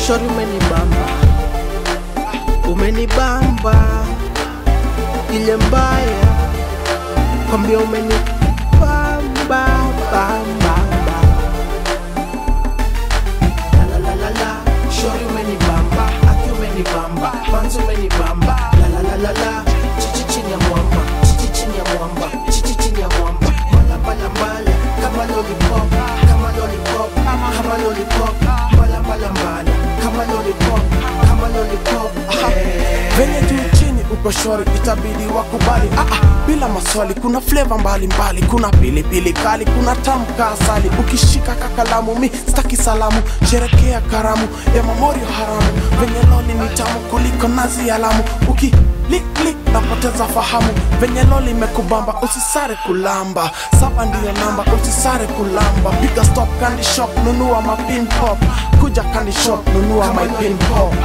shori umenibamba umenibamba ile mbaya kwambia umenibamba bamba La la la la la, shori umenibamba, aki umenibamba, manzi umenibamba, la la la la la, chichi chini ya mwamba, chichi chini ya mwamba, chichi chini ya mwamba, mala mala mala, kama lollipop, kama lollipop, kama lollipop, mala mala mala, kama lollipop, kama lollipop, eh. venye juu chini uko shori itabidi wakubali ah, ah, bila maswali kuna fleva mbalimbali kuna pilipili kali kuna tamu ka asali ukishika kakalamu mi staki salamu sherekea karamu ya mamorio haramu venye loli ni tamu kuliko nazi ya lamu uki liklik napoteza fahamu venye loli imekubamba usisare kulamba saba ndiyo namba usisare kulamba piga stop candy shop nunua mapin pop kuja candy shop nunua my pin pop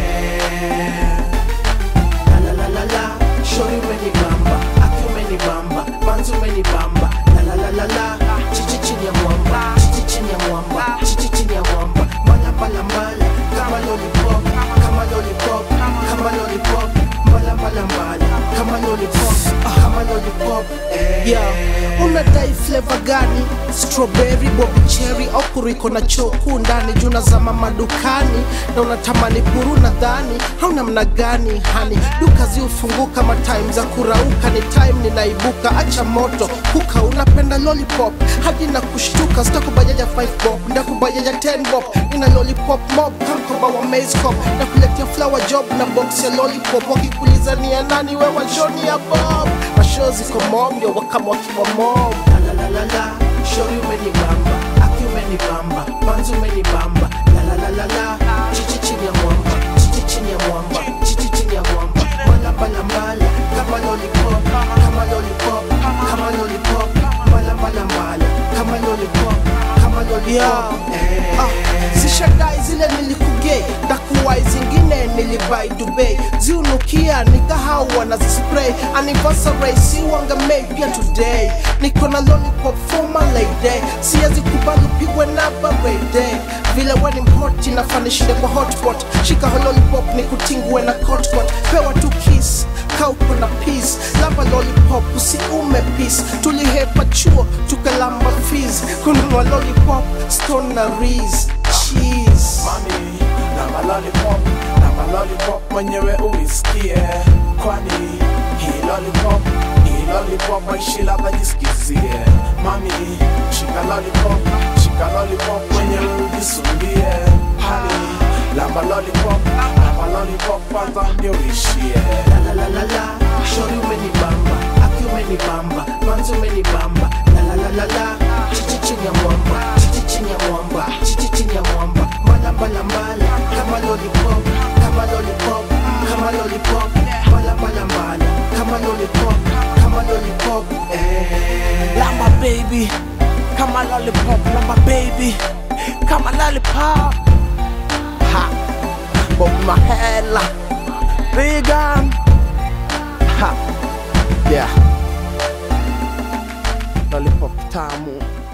La la la la la, shori umenibamba, aki umenibamba, manzi umenibamba, la la la la la, chichi chini ya mwamba, chichi chini ya mwamba, chichi chini ya mwamba, mala mala mala, kama lollipop, kama lollipop, kama lollipop, mala mala mala, kama lollipop, kama lollipop, eh. Yeah, unadai flavor gani? Strawberry, bobi cherry au kuriko na choku ndani juu nazama madukani na unatamani puru nadhani hauna mna gani hani duka ziufunguka ma time za kurauka ni time ninaibuka acha moto kuka unapenda lollipop hadi na kushtuka sitakubajaja 5 bob ndakubajaja 10 bob ina lollipop mob kamkoba wa maze cop na kuletea flower job na box ya lollipop wakikulizania nani wewa joni ya bob mashow ziko mob yo wakama wakiwa mob la la la la la shori umenibamba aki umenibamba manzi umenibamba la la la la la chichi chini ya mwamba chichi chini ya mwamba chichi chini ya mwamba mala mala mala kama lollipop kama lollipop kama lollipop mala mala mala kama lollipop kama lollipop eh. ah, zishadai zile nilikugei dakuwai zingine nilibai Dubai ziunukia nikahau wanazispray anniversary si wanga made pia today niko na lollipop for my lady siwezi kubali upigwe na barede vile weni mhoti nafanishile kwa hotpot shika ho lollipop ni kutingwe na kotkot pewa tu kiss kauko na peace lamba lollipop usiume peace tulihepa chuo tukalamba fees kununua lollipop stone na rees cheese mami na malolipop na malolipop mwenyewe uisikie kwani hii lollipop hii lollipop maishi labda jisikizie mami shika lollipop shika lollipop mwenyewe ujisumbie hali lamba lollipop lamba lollipop kwanza ndio uishie la la la la shori umenibamba aki umenibamba manzi umenibamba la la la la la chichi chini ya mwamba chichi chini ya mwamba chichi chini ya mwamba mala mala mala kama lollipop kama lollipop kama lollipop mala mala mala kama lollipop kama lollipop eh lamba baby kama lollipop lamba baby kama lollipop ha bob mahela vegan ha yeah lollipop tamu